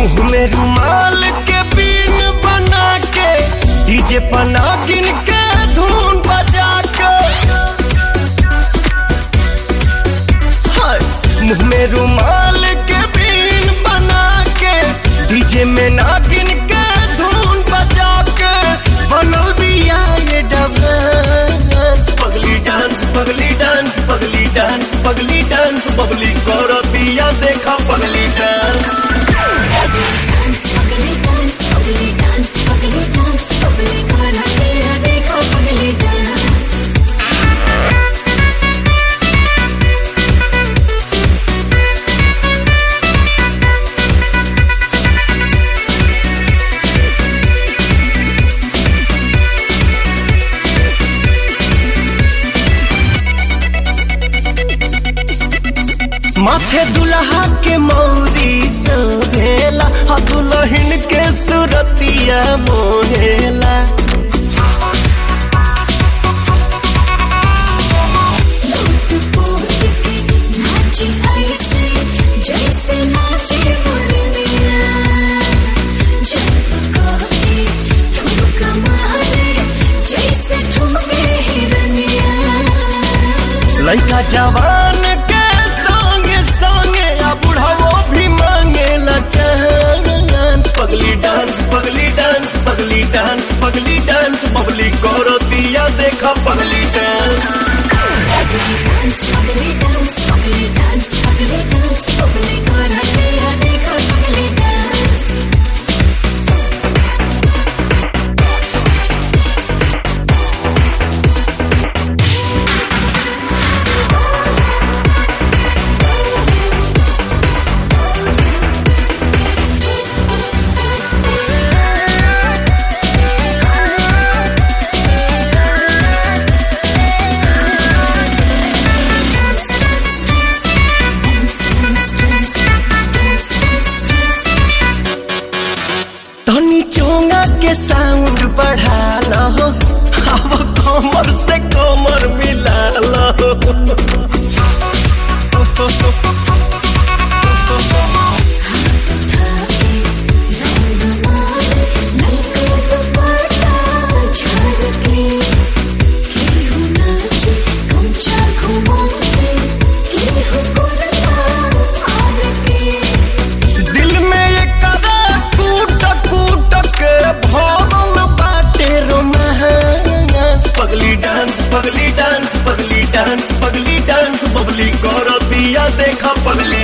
मुंह में रुमाल के बीन बना के डीजे पना गिन के धुन बजा के हाय, मुंह में रुमाल के बीन बना के डीजे में ना गिन के धुन बजा के बनल बिया ये डांस पगली डांस पगली डांस पगली डांस पगली डांस बबली करो दिया देखा पगली डांस डांस पगली डांस पगली डांस पगली डांस पगली करा तेरा देखो पगली डांस माथे दुल्हा के मौरी सभेला आ दुल्हन के सुरतिया मोहेला लूट पोट के नाची ऐसे जैसे नाचे मुरलिया जब कहते ठुमक मारे जैसे ठुमके हिरनिया लड़का जवान के संगे संगे आ बुढ़ावो भी मांगेला चांस पगली डांस पगली डांस पगली डांस पगली डांस बबली करो दिया देखा पगली डांस डांस पगली डांस पगली डांस पगली डांस पगली करा तेरा देखो पगली dance Dance, dance, dance, dance, dance, dance, dance, dance, dance. धनी चोंगा के साउंड बढ़ा लो अब कमर से कमर मिला लो दिल में ये कदा कूट कूट के भरल बाटे रोमांस पगली डांस पगली डांस पगली डांस पगली डांस बबली करो दिया देखा पगली